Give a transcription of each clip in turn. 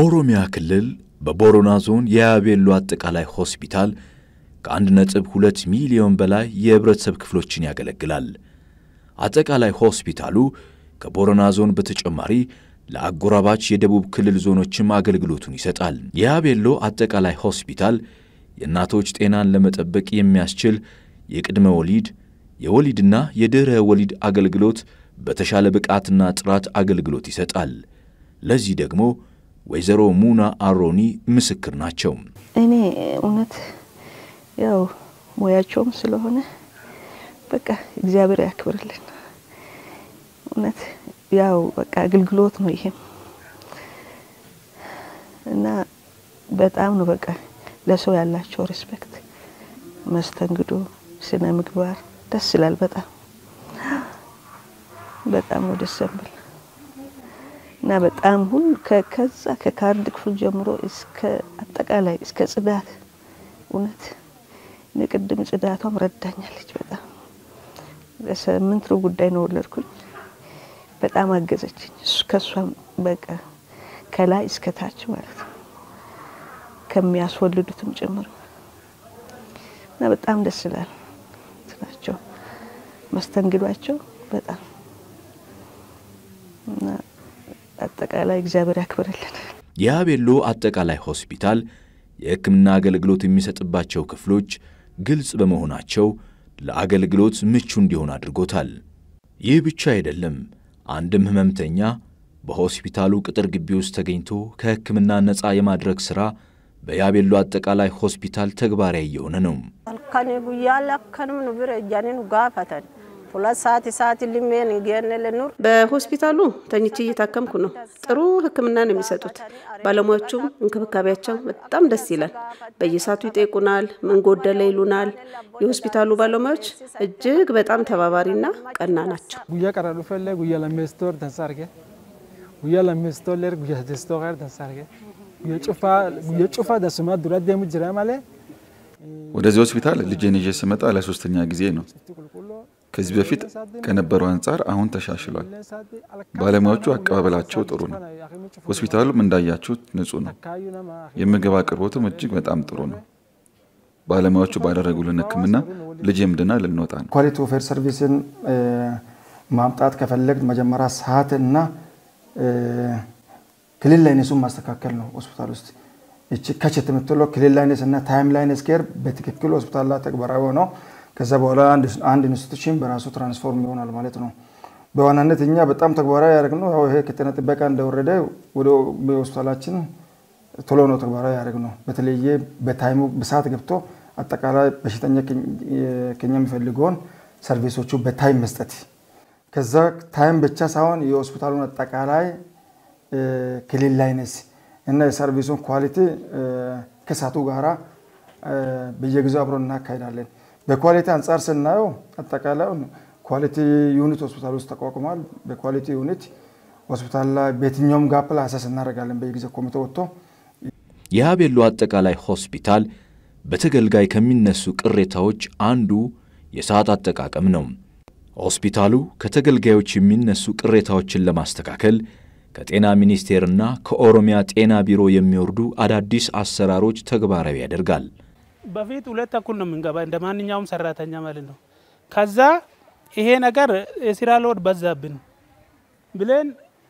በኦሮሚያ ክልል በቦረና ዞን የያቤሎ አጠቃላይ ሆስፒታል ከአንድ ነጥብ ሁለት ሚሊዮን በላይ የህብረተሰብ ክፍሎችን ያገለግላል። አጠቃላይ ሆስፒታሉ ከቦረና ዞን በተጨማሪ ለአጎራባች የደቡብ ክልል ዞኖችም አገልግሎቱን ይሰጣል። የያቤሎ አጠቃላይ ሆስፒታል የእናቶች ጤናን ለመጠበቅ የሚያስችል የቅድመ ወሊድ የወሊድና የድኅረ ወሊድ አገልግሎት በተሻለ ብቃትና ጥራት አገልግሎት ይሰጣል። ለዚህ ደግሞ ወይዘሮ ሙና አሮኒ ምስክር ናቸው። እኔ እውነት ያው ሙያቸውም ስለሆነ በቃ እግዚአብሔር ያክብርልን። እውነት ያው በቃ አገልግሎት ነው ይሄም እና በጣም ነው በቃ ለሰው ያላቸው ሪስፔክት፣ መስተንግዶ፣ ስነ ምግባር ደስ ይላል። በጣም በጣም ነው ደስ የሚል እና በጣም ሁሉ ከዛ ከካርድ ክፍል ጀምሮ እስከ አጠቃላይ እስከ ጽዳት እውነት እኔ ቅድም ጽዳቷም ረዳኛለች። በጣም ለስምንት ሩብ ጉዳይ ነው ወለድኩኝ። በጣም አገዘችኝ። ከእሷም በቃ ከላይ እስከ ታች ማለት ነው ከሚያስወልዱትም ጭምር እና በጣም ደስ ይላል ናቸው መስተንግዷቸው በጣም እና አጠቃላይ እግዚአብሔር ያክብርልን። የያቤሎ አጠቃላይ ሆስፒታል የሕክምና አገልግሎት የሚሰጥባቸው ክፍሎች ግልጽ በመሆናቸው ለአገልግሎት ምቹ እንዲሆን አድርጎታል። ይህ ብቻ አይደለም። አንድም ህመምተኛ በሆስፒታሉ ቅጥር ግቢ ውስጥ ተገኝቶ ከሕክምና ነፃ የማድረግ ሥራ በያቤሎ አጠቃላይ ሆስፒታል ተግባራዊ እየሆነ ነው። halkani guyyaa lakkanum nu bira ejjanii nu gaafatan ሁለት ሰዓት ሰዓት ልሜን ገነ ለኑር በሆስፒታሉ ተኝቼ እየታከምኩ ነው። ጥሩ ሕክምና ነው የሚሰጡት። ባለሙያዎቹም እንክብካቤያቸው በጣም ደስ ይላል። በየሰዓቱ ይጠይቁናል፣ ምን ጎደለ ይሉናል። የሆስፒታሉ ባለሙያዎች እጅግ በጣም ተባባሪና ቀና ናቸው። ጉያ ቀራ ዱፈለ ጉያ ለሜስቶር ተንሳርገ ጉያ ለሜስቶር ለር ጉያ ተስቶር ተንሳርገ ጉያ ጩፋ ደስማ ዱራ ደሙ ጅራ ማለ ወደዚህ ሆስፒታል ልጄን ይዤ ስመጣ ለሶስተኛ ጊዜ ነው። ከዚህ በፊት ከነበረው አንጻር አሁን ተሻሽሏል። ባለሙያዎቹ አቀባበላቸው ጥሩ ነው። ሆስፒታሉም እንዳያችሁት ንጹህ ነው። የምግብ አቅርቦቱም እጅግ በጣም ጥሩ ነው። ባለሙያዎቹ ባደረጉልን ሕክምና ልጄም ድና ልንወጣ ነው። ኳሊቲ ኦፍ ሄር ሰርቪስን ማምጣት ከፈለግ መጀመሪያ ሰዓት እና ክልል ላይነሱን ማስተካከል ነው። ሆስፒታል ውስጥ እቺ ከቸት የምትለው ክልል ላይነስ እና ታይም ላይነስ ኬር በትክክል ሆስፒታል ላይ ተግባራዊ ሆነው ከዛ በኋላ አንድ ኢንስቲቱሽን በራሱ ትራንስፎርም ይሆናል ማለት ነው። በዋናነት እኛ በጣም ተግባራዊ ያደረግነው ያው ይሄ ከጤና ጥበቃ እንደወረደ ወደ ሆስፒታላችን ቶሎ ነው ተግባራዊ ያደረግነው። በተለየ በታይሙ በሰዓት ገብቶ አጠቃላይ በሽተኛ ከኛ የሚፈልገውን ሰርቪሶቹ በታይም መስጠት ከዛ ታይም ብቻ ሳይሆን የሆስፒታሉን አጠቃላይ ክልል ላይነስ እና የሰርቪሱን ኳሊቲ ከሳቱ ጋራ በየጊዜው አብሮ እናካሄዳለን። በኳሊቲ አንጻር ስናየው አጠቃላይ ኳሊቲ ዩኒት ሆስፒታል ውስጥ ተቋቁሟል። በኳሊቲ ዩኒት ሆስፒታል ላይ በየትኛውም ጋፕ ላይ አሰስ እናደርጋለን። በየጊዜ ኮሚቴ ወጥቶ የያቤሎ አጠቃላይ ሆስፒታል በተገልጋይ ከሚነሱ ቅሬታዎች አንዱ የሰዓት አጠቃቀም ነው። ሆስፒታሉ ከተገልጋዮች የሚነሱ ቅሬታዎችን ለማስተካከል ከጤና ሚኒስቴርና ከኦሮሚያ ጤና ቢሮ የሚወርዱ አዳዲስ አሰራሮች ተግባራዊ ያደርጋል። በፊት ሁለት ተኩል ነው የምንገባ እንደ ማንኛውም ሰራተኛ ማለት ነው። ከዛ ይሄ ነገር የስራ ሎድ በዛብን ብለን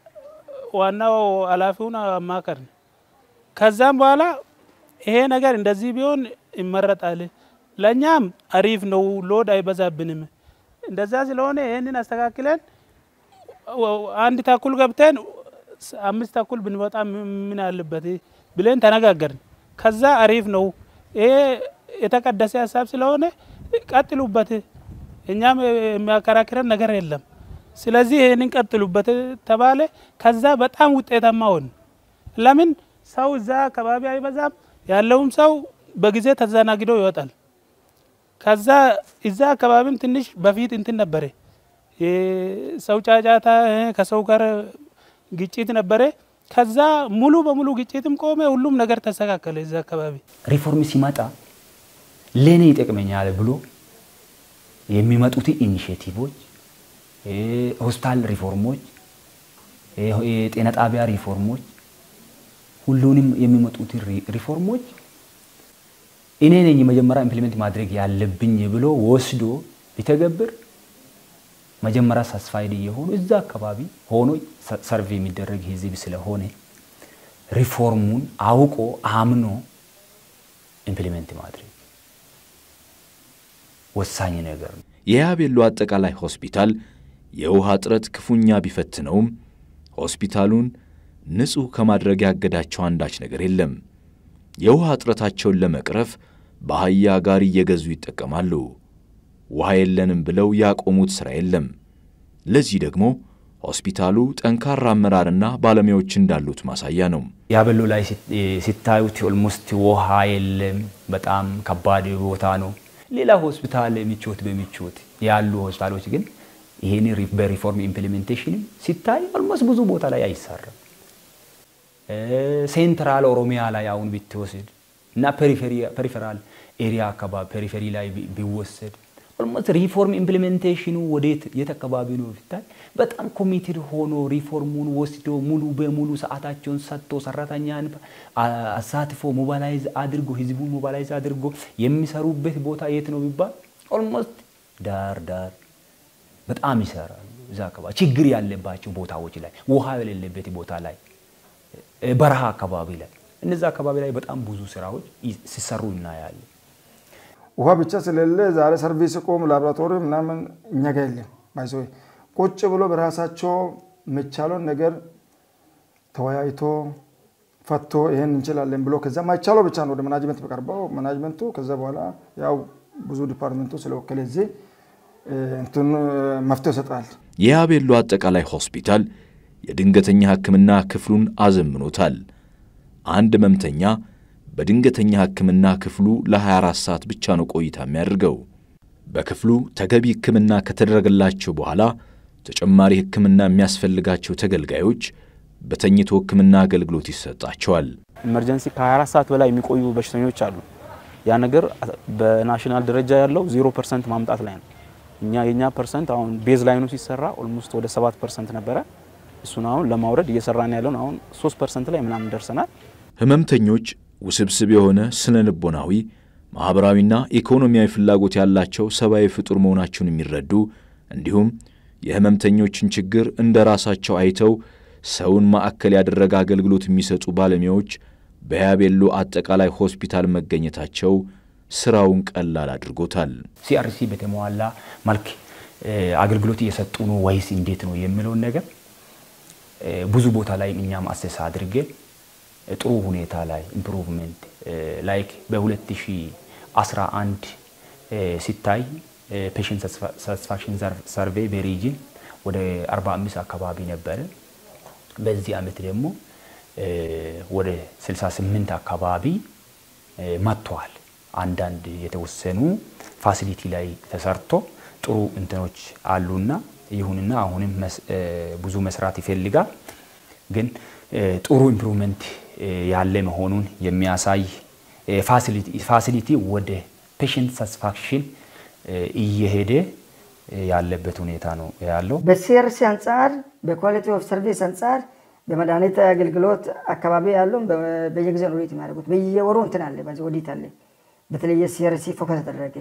ዋናው ኃላፊውን አማከርን። ከዛም በኋላ ይሄ ነገር እንደዚህ ቢሆን ይመረጣል፣ ለእኛም አሪፍ ነው፣ ሎድ አይበዛብንም። እንደዛ ስለሆነ ይህንን አስተካክለን አንድ ተኩል ገብተን አምስት ተኩል ብንወጣ ምን አለበት ብለን ተነጋገርን። ከዛ አሪፍ ነው ይሄ የተቀደሰ ሀሳብ ስለሆነ ቀጥሉበት፣ እኛም የሚያከራክረን ነገር የለም። ስለዚህ ይህንን ቀጥሉበት ተባለ። ከዛ በጣም ውጤታማ ሆን። ለምን ሰው እዛ አካባቢ አይበዛም፣ ያለውም ሰው በጊዜ ተዘናግዶ ይወጣል። ከዛ እዛ አካባቢም ትንሽ በፊት እንትን ነበረ፣ ሰው ጫጫታ፣ ከሰው ጋር ግጭት ነበረ። ከዛ ሙሉ በሙሉ ግጭትም ቆመ፣ ሁሉም ነገር ተስተካከለ። እዛ አካባቢ ሪፎርም ሲመጣ ለእኔ ይጠቅመኛል ብሎ የሚመጡት ኢኒሽቲቮች ሆስፒታል ሪፎርሞች፣ የጤና ጣቢያ ሪፎርሞች ሁሉንም የሚመጡት ሪፎርሞች እኔ ነኝ መጀመሪያ ኢምፕሊሜንት ማድረግ ያለብኝ ብሎ ወስዶ ቢተገብር መጀመሪያ ሳስፋይድ እየሆኑ እዛ አካባቢ ሆኖ ሰርቬ የሚደረግ ህዝብ ስለሆነ ሪፎርሙን አውቆ አምኖ ኢምፕሊሜንት ማድረግ ወሳኝ ነገር ነው። የያቤሎ አጠቃላይ ሆስፒታል የውሃ እጥረት ክፉኛ ቢፈትነውም ሆስፒታሉን ንጹሕ ከማድረግ ያገዳቸው አንዳች ነገር የለም። የውሃ እጥረታቸውን ለመቅረፍ በአህያ ጋሪ እየገዙ ይጠቀማሉ። ውሃ የለንም ብለው ያቆሙት ሥራ የለም። ለዚህ ደግሞ ሆስፒታሉ ጠንካራ አመራርና ባለሙያዎች እንዳሉት ማሳያ ነው። ያቤሎ ላይ ሲታዩት ኦልሞስት ውሃ የለም፣ በጣም ከባድ ቦታ ነው። ሌላ ሆስፒታል ምቾት በምቾት ያሉ ሆስፒታሎች ግን ይህን በሪፎርም ኢምፕሊሜንቴሽን ሲታይ ኦልሞስት ብዙ ቦታ ላይ አይሰራም። ሴንትራል ኦሮሚያ ላይ አሁን ብትወስድ እና ፔሪፌራል ኤሪያ አካባቢ ፔሪፌሪ ላይ ቢወሰድ ኦልሞስት ሪፎርም ኢምፕሊሜንቴሽኑ ወዴት የት አካባቢ ነው ብታይ በጣም ኮሚትድ ሆኖ ሪፎርሙን ወስዶ ሙሉ በሙሉ ሰዓታቸውን ሰጥቶ ሰራተኛን አሳትፎ ሞባላይዝ አድርጎ ህዝቡን ሞባላይዝ አድርጎ የሚሰሩበት ቦታ የት ነው ቢባል ኦልሞስት ዳር ዳር በጣም ይሰራሉ። እዛ አካባቢ ችግር ያለባቸው ቦታዎች ላይ ውሃ የሌለበት ቦታ ላይ በረሃ አካባቢ ላይ እነዚ አካባቢ ላይ በጣም ብዙ ስራዎች ሲሰሩ እናያለን። ውሃ ብቻ ስለሌለ ዛሬ ሰርቪስ ቆም ላቦራቶሪ ምናምን እኛ ጋ የለም። ባይሰ ቁጭ ብሎ በራሳቸው የሚቻለውን ነገር ተወያይቶ ፈቶ ይሄን እንችላለን ብሎ ከዛ ማይቻለው ብቻ ነው ወደ ማናጅመንት በቀርበው ማናጅመንቱ ከዛ በኋላ ያው ብዙ ዲፓርትመንቱ ስለወከለ እዚህ እንትን መፍትሄ ይሰጣል። የያቤሎ አጠቃላይ ሆስፒታል የድንገተኛ ሕክምና ክፍሉን አዘምኖታል። አንድ ህመምተኛ በድንገተኛ ሕክምና ክፍሉ ለ24 ሰዓት ብቻ ነው ቆይታ የሚያደርገው። በክፍሉ ተገቢ ሕክምና ከተደረገላቸው በኋላ ተጨማሪ ሕክምና የሚያስፈልጋቸው ተገልጋዮች በተኝቶ ሕክምና አገልግሎት ይሰጣቸዋል። ኢመርጀንሲ ከ24 ሰዓት በላይ የሚቆዩ በሽተኞች አሉ። ያ ነገር በናሽናል ደረጃ ያለው ዜሮ ፐርሰንት ማምጣት ላይ ነው። እኛ የኛ ፐርሰንት አሁን ቤዝ ላይኑ ሲሰራ ኦልሞስት ወደ 7 ፐርሰንት ነበረ። እሱን አሁን ለማውረድ እየሰራን ያለውን አሁን 3 ፐርሰንት ላይ ምናምን ደርሰናል። ህመምተኞች ውስብስብ የሆነ ስነ ልቦናዊ፣ ማኅበራዊና ኢኮኖሚያዊ ፍላጎት ያላቸው ሰብአዊ ፍጡር መሆናቸውን የሚረዱ እንዲሁም የህመምተኞችን ችግር እንደ ራሳቸው አይተው ሰውን ማዕከል ያደረገ አገልግሎት የሚሰጡ ባለሙያዎች በያቤሎ አጠቃላይ ሆስፒታል መገኘታቸው ስራውን ቀላል አድርጎታል። ሲአርሲ በተሟላ መልክ አገልግሎት እየሰጡ ነው ወይስ እንዴት ነው የሚለውን ነገር ብዙ ቦታ ላይ እኛም አሰሳ አድርገን ጥሩ ሁኔታ ላይ ኢምፕሩቭመንት ላይክ በ2011 ሲታይ ፔሽንት ሳቲስፋክሽን ሰርቬይ በሪጅን ወደ 45 አካባቢ ነበረ። በዚህ ዓመት ደግሞ ወደ 68 አካባቢ መጥተዋል። አንዳንድ የተወሰኑ ፋሲሊቲ ላይ ተሰርቶ ጥሩ እንትኖች አሉና ይሁንና አሁንም ብዙ መስራት ይፈልጋል። ግን ጥሩ ኢምፕሩቭመንት ያለ መሆኑን የሚያሳይ ፋሲሊቲ ወደ ፔሽንት ሳቲስፋክሽን እየሄደ ያለበት ሁኔታ ነው ያለው። በሲአርሲ አንጻር በኳሊቲ ኦፍ ሰርቪስ አንጻር በመድኃኒት አገልግሎት አካባቢ ያሉ በየጊዜ ነው ኦዲት የሚያደርጉት። በየወሩ እንትን አለ፣ በዚህ ኦዲት አለ። በተለየ ሲአርሲ ፎከስ ተደረገ።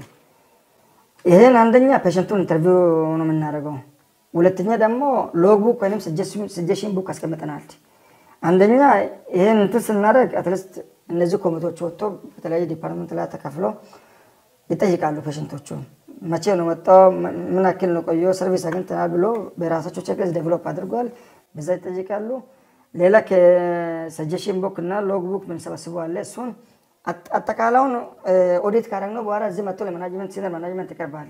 ይህን አንደኛ ፔሽንቱን ኢንተርቪው ነው የምናደርገው። ሁለተኛ ደግሞ ሎግ ቡክ ወይም ስጀሽን ቡክ አስቀምጠናል። አንደኛ ይህን እንትን ስናደርግ አትሊስት እነዚህ ኮሚቴዎች ወጥቶ በተለያየ ዲፓርትመንት ላይ ተከፍሎ ይጠይቃሉ ፔሽንቶቹ መቼ ነው መጣው፣ ምን ያክል ነው ቆየ፣ ሰርቪስ አግኝተናል ብሎ በራሳቸው ቼክሊስት ዴቨሎፕ አድርጓል። በዛ ይጠይቃሉ። ሌላ ከሰጀሽን ቡክ እና ሎግ ቡክ ምንሰበስበው አለ። እሱን አጠቃላውን ኦዲት ካደረግነው በኋላ እዚህ መጥቶ ለማናጅመንት ሲኒየር ማናጅመንት ይቀርባል።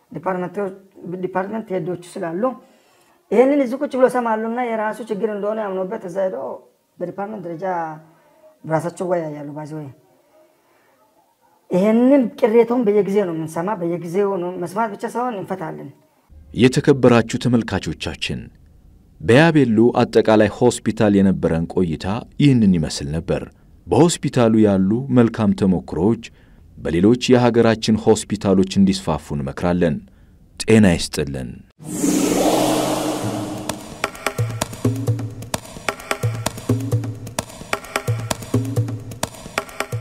ዲፓርትመንት ሄዶቹ ስላሉ ይህንን እዚህ ቁጭ ብሎ ሰማሉ እና የራሱ ችግር እንደሆነ ያምኖበት እዛ ሄዶ በዲፓርትመንት ደረጃ ራሳቸው ወያያሉ። ባዚ ወይ ይህንን ቅሬታውን በየጊዜው ነው የምንሰማ፣ በየጊዜው ነው መስማት ብቻ ሳይሆን እንፈታለን። የተከበራችሁ ተመልካቾቻችን በያቤሎ አጠቃላይ ሆስፒታል የነበረን ቆይታ ይህንን ይመስል ነበር። በሆስፒታሉ ያሉ መልካም ተሞክሮዎች በሌሎች የሀገራችን ሆስፒታሎች እንዲስፋፉ እንመክራለን። ጤና ይስጥልን።